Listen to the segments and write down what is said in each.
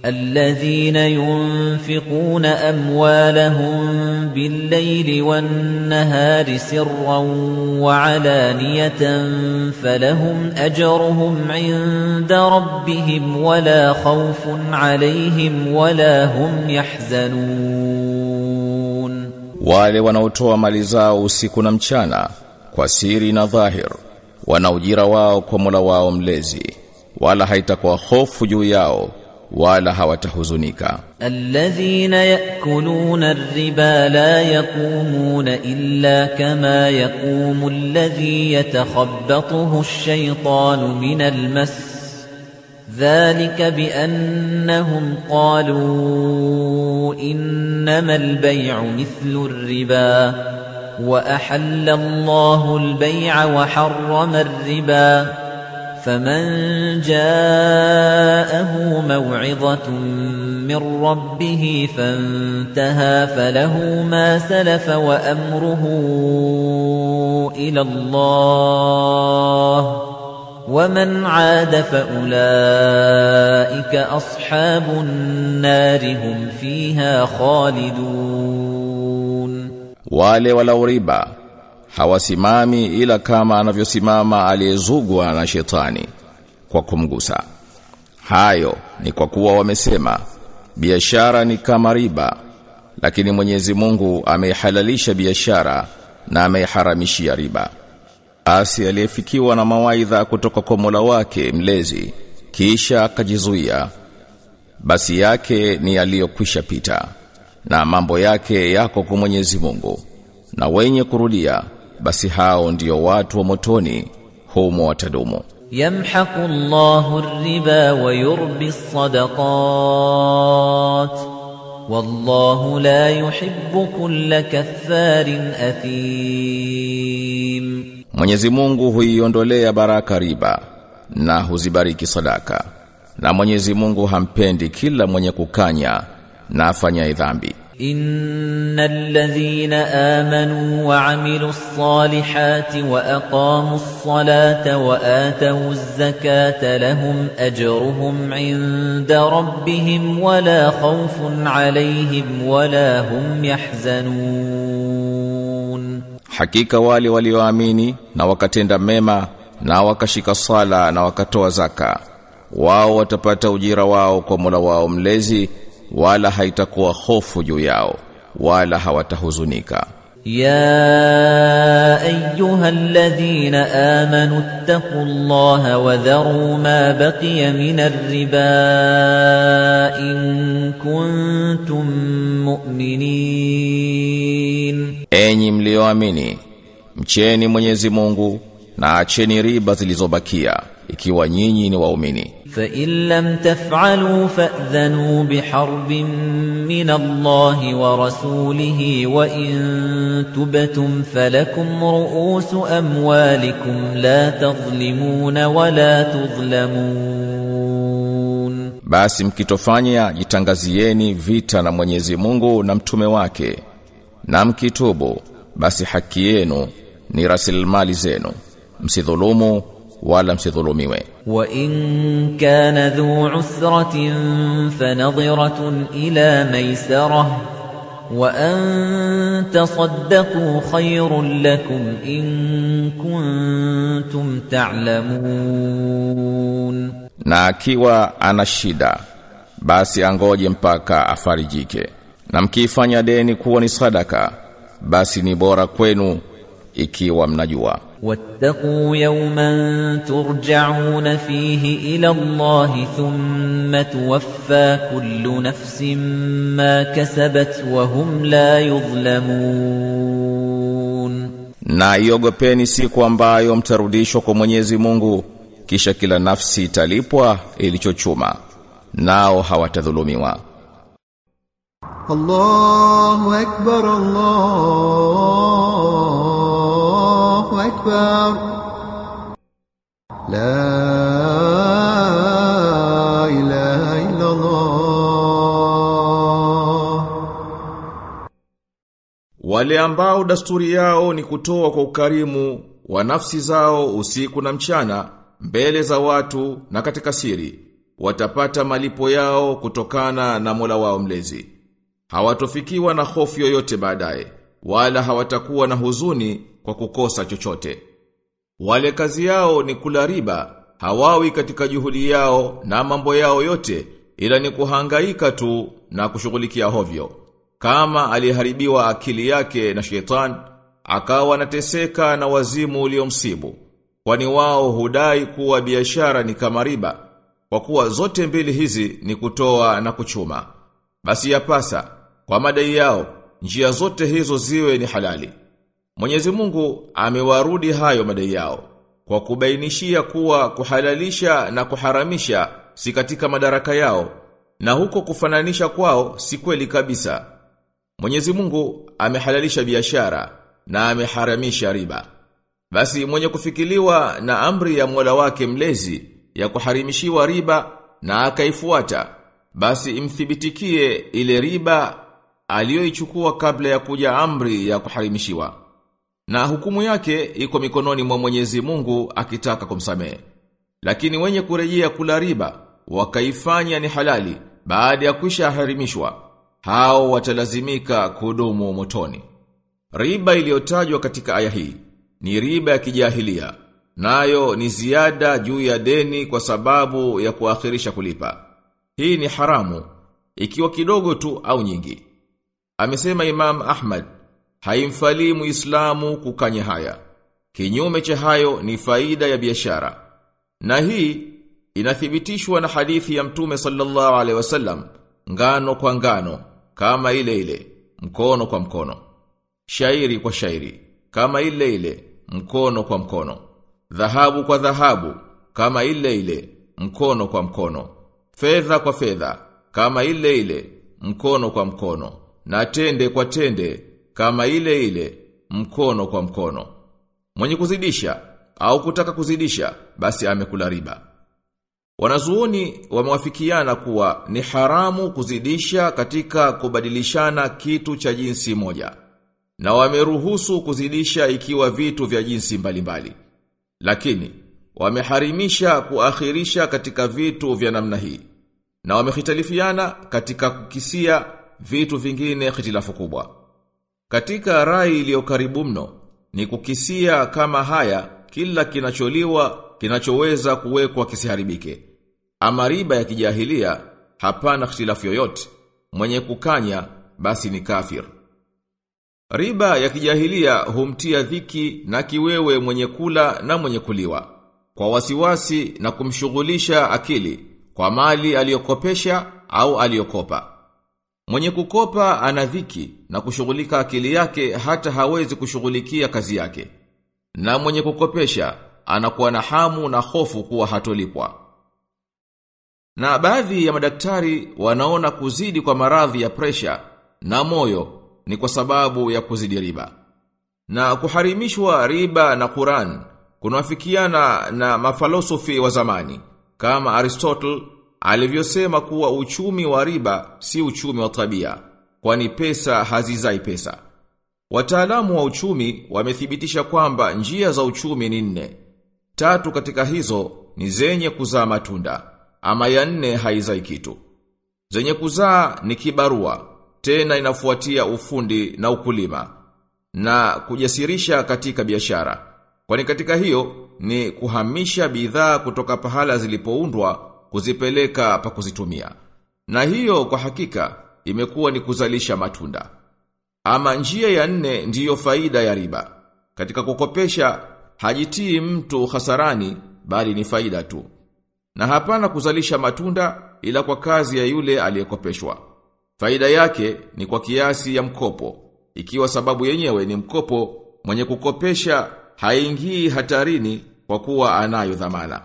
الذين ينفقون أموالهم بالليل والنهار سرا وعلانية فلهم أجرهم عند ربهم ولا خوف عليهم ولا هم يحزنون wale wanaotoa mali zao usiku na mchana kwa siri na dhahir wana ujira wao kwa Mola wao mlezi wala haitakuwa hofu juu yao wala hawatahuzunika الذين يأكلون الربا لا يقومون إلا كما يقوم الذي يتخبطه الشيطان من المس ذلك بأنهم قالوا إنما البيع مثل الربا وأحل الله البيع وحرم الربا فمن جاءه موعظة من ربه فانتهى فله ما سلف وأمره إلى الله ومن عاد فأولئك أصحاب النار هم فيها خالدون wale wala riba hawasimami ila kama anavyosimama aliyezugwa na shetani kwa kumgusa hayo ni kwa kuwa wamesema biashara ni kama riba lakini Mwenyezi Mungu ameihalalisha biashara na ameiharamishia riba basi aliyefikiwa na mawaidha kutoka kwa Mola wake mlezi kisha akajizuia basi yake ni aliyokwisha pita na mambo yake yako kwa Mwenyezi Mungu na wenye kurudia basi hao ndio watu wa motoni humo watadumu يمحق الله الربا ويربي الصدقات والله لا يحب كل كفار أثيم Mwenyezi Mungu huiondolea baraka riba na huzibariki sadaka na Mwenyezi Mungu hampendi kila mwenye kukanya na afanya dhambi إن الذين آمنوا وعملوا الصالحات وأقاموا الصلاة وآتوا الزكاة لهم أجرهم عند ربهم ولا خوف عليهم ولا هم يحزنون Hakika wale walioamini na wakatenda mema na wakashika sala na wakatoa zaka wao watapata ujira wao kwa Mola wao mlezi wala haitakuwa hofu juu yao wala hawatahuzunika يا أيها الذين آمنوا اتقوا الله وذروا ما بقي من الربا إن كنتم مؤمنين Enyi mlioamini mcheni Mwenyezi Mungu na acheni riba zilizobakia ikiwa nyinyi ni waumini فإن لم تفعلوا فأذنوا بحرب من الله ورسوله وإن تبتم فلكم رؤوس أموالكم لا تظلمون ولا تظلمون Basi mkitofanya jitangazieni vita na Mwenyezi Mungu na mtume wake na mkitubu basi haki yenu ni rasilimali zenu msidhulumu wala msidhulumiwe وإن كان ذو عسرة فنظرة إلى ميسرة وأن تصدقوا خير لكم إن كنتم تعلمون na akiwa ana shida basi angoje mpaka afarijike na mkiifanya deni kuwa ni sadaka basi ni bora kwenu ikiwa mnajua واتقوا يوما ترجعون فيه إلى الله ثم توفى كل نفس ما كسبت وهم لا يظلمون na iogopeni siku ambayo mtarudishwa kwa Mwenyezi Mungu kisha kila nafsi italipwa ilichochuma nao hawatadhulumiwa الله أكبر الله أكبر لا إله إلا الله Wale ambao dasturi yao ni kutoa kwa ukarimu wa nafsi zao usiku na mchana mbele za watu na katika siri watapata malipo yao kutokana na Mola wao mlezi. Hawatofikiwa na hofu yoyote baadaye, wala hawatakuwa na huzuni kwa kukosa chochote. Wale kazi yao ni kula riba, hawawi katika juhudi yao na mambo yao yote, ila ni kuhangaika tu na kushughulikia hovyo. Kama aliharibiwa akili yake na shetani, akawa anateseka na wazimu uliomsibu. Kwani wao hudai kuwa biashara ni kama riba, kwa kuwa zote mbili hizi ni kutoa na kuchuma. Basi yapasa, kwa madai yao, njia zote hizo ziwe ni halali. Mwenyezi Mungu amewarudi hayo madai yao kwa kubainishia kuwa kuhalalisha na kuharamisha si katika madaraka yao na huko kufananisha kwao si kweli kabisa. Mwenyezi Mungu amehalalisha biashara na ameharamisha riba. Basi mwenye kufikiliwa na amri ya Mola wake mlezi ya kuharimishiwa riba na akaifuata basi imthibitikie ile riba aliyoichukua kabla ya kuja amri ya kuharimishiwa. Na hukumu yake iko mikononi mwa Mwenyezi Mungu akitaka kumsamehe. Lakini wenye kurejea kula riba wakaifanya ni halali baada ya kwisha harimishwa, hao watalazimika kudumu motoni. Riba iliyotajwa katika aya hii ni riba ya kijahilia, nayo ni ziada juu ya deni kwa sababu ya kuakhirisha kulipa. Hii ni haramu ikiwa kidogo tu au nyingi. Amesema Imam Ahmad haimfalii Muislamu kukanya haya. Kinyume cha hayo ni faida ya biashara. Na hii inathibitishwa na hadithi ya Mtume sallallahu alaihi wasallam, ngano kwa ngano kama ile ile, mkono kwa mkono. Shairi kwa shairi kama ile ile, mkono kwa mkono. Dhahabu kwa dhahabu kama ile ile, mkono kwa mkono. Fedha kwa fedha kama ile ile, mkono kwa mkono. Na tende kwa tende kama ile ile mkono kwa mkono. Mwenye kuzidisha au kutaka kuzidisha basi amekula riba. Wanazuoni wamewafikiana kuwa ni haramu kuzidisha katika kubadilishana kitu cha jinsi moja. Na wameruhusu kuzidisha ikiwa vitu vya jinsi mbalimbali. Lakini wameharimisha kuakhirisha katika vitu vya namna hii. Na wamehitalifiana katika kukisia vitu vingine hitilafu kubwa. Katika rai iliyo karibu mno ni kukisia kama haya kila kinacholiwa kinachoweza kuwekwa kisiharibike. Ama riba ya kijahilia hapana ikhtilafu yoyote. Mwenye kukanya basi ni kafir. Riba ya kijahilia humtia dhiki na kiwewe mwenye kula na mwenye kuliwa. Kwa wasiwasi na kumshughulisha akili kwa mali aliyokopesha au aliyokopa. Mwenye kukopa ana dhiki na kushughulika akili yake hata hawezi kushughulikia kazi yake. Na mwenye kukopesha anakuwa na hamu na hofu kuwa hatolipwa. Na baadhi ya madaktari wanaona kuzidi kwa maradhi ya presha na moyo ni kwa sababu ya kuzidi riba. Na kuharimishwa riba na Quran kunafikiana na mafalosofi wa zamani kama Aristotle alivyosema kuwa uchumi wa riba si uchumi wa tabia, kwani pesa hazizai pesa. Wataalamu wa uchumi wamethibitisha kwamba njia za uchumi ni nne. Tatu katika hizo ni zenye kuzaa matunda, ama ya nne haizai kitu. Zenye kuzaa ni kibarua, tena inafuatia ufundi na ukulima, na kujasirisha katika biashara. Kwani katika hiyo ni kuhamisha bidhaa kutoka pahala zilipoundwa kuzipeleka pa kuzitumia. Na hiyo kwa hakika imekuwa ni kuzalisha matunda. Ama njia ya nne ndiyo faida ya riba. Katika kukopesha hajitii mtu hasarani bali ni faida tu. Na hapana kuzalisha matunda ila kwa kazi ya yule aliyekopeshwa. Faida yake ni kwa kiasi ya mkopo. Ikiwa sababu yenyewe ni mkopo, mwenye kukopesha haingii hatarini kwa kuwa anayo dhamana.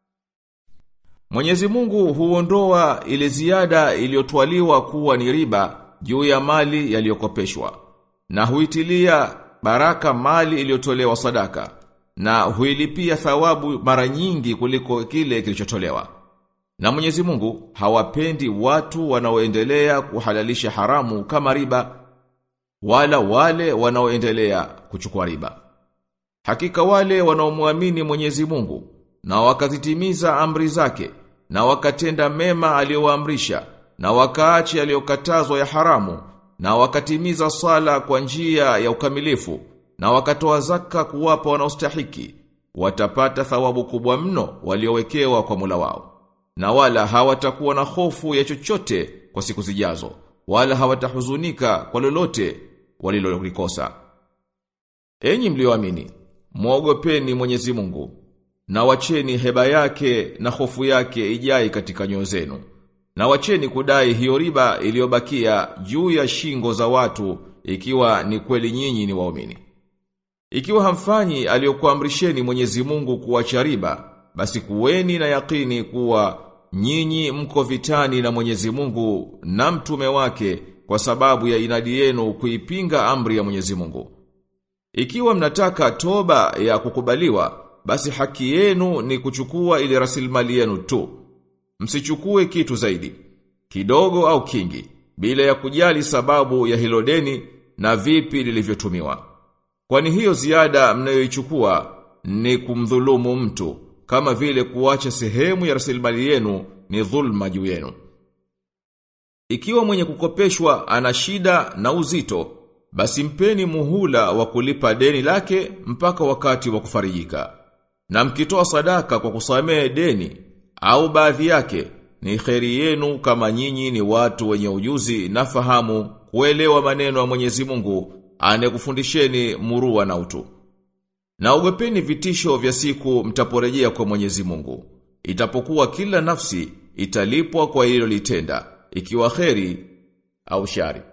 Mwenyezi Mungu huondoa ile ziada iliyotwaliwa kuwa ni riba juu ya mali yaliyokopeshwa na huitilia baraka mali iliyotolewa sadaka na huilipia thawabu mara nyingi kuliko kile kilichotolewa. Na Mwenyezi Mungu hawapendi watu wanaoendelea kuhalalisha haramu kama riba wala wale wanaoendelea kuchukua riba. Hakika wale wanaomwamini Mwenyezi Mungu na wakazitimiza amri zake na wakatenda mema aliyowaamrisha na wakaache aliyokatazwa ya haramu na wakatimiza sala kwa njia ya ukamilifu na wakatoa zaka kuwapa wanaostahiki watapata thawabu kubwa mno waliowekewa kwa Mola wao na wala hawatakuwa na hofu ya chochote kwa siku zijazo wala hawatahuzunika kwa lolote walilolikosa Enyi mlioamini muogopeni Mwenyezi Mungu na wacheni heba yake na hofu yake ijai katika nyoyo zenu na wacheni kudai hiyo riba iliyobakia juu ya shingo za watu ikiwa ni kweli nyinyi ni waumini ikiwa hamfanyi aliyokuamrisheni Mwenyezi Mungu kuacha riba basi kuweni na yakini kuwa nyinyi mko vitani na Mwenyezi Mungu na mtume wake kwa sababu ya inadi yenu kuipinga amri ya Mwenyezi Mungu ikiwa mnataka toba ya kukubaliwa, basi haki yenu ni kuchukua ile rasilimali yenu tu. Msichukue kitu zaidi, kidogo au kingi, bila ya kujali sababu ya hilo deni na vipi lilivyotumiwa. Kwani hiyo ziada mnayoichukua ni kumdhulumu mtu, kama vile kuacha sehemu ya rasilimali yenu ni dhulma juu yenu. Ikiwa mwenye kukopeshwa ana shida na uzito, basi mpeni muhula wa kulipa deni lake mpaka wakati wa kufarijika. Na mkitoa sadaka kwa kusamehe deni au baadhi yake ni kheri yenu kama nyinyi ni watu wenye ujuzi na fahamu kuelewa maneno ya Mwenyezi Mungu anekufundisheni murua na utu. Na ugopeni vitisho vya siku mtaporejea kwa Mwenyezi Mungu. Itapokuwa kila nafsi italipwa kwa hilo litenda, ikiwa kheri au shari.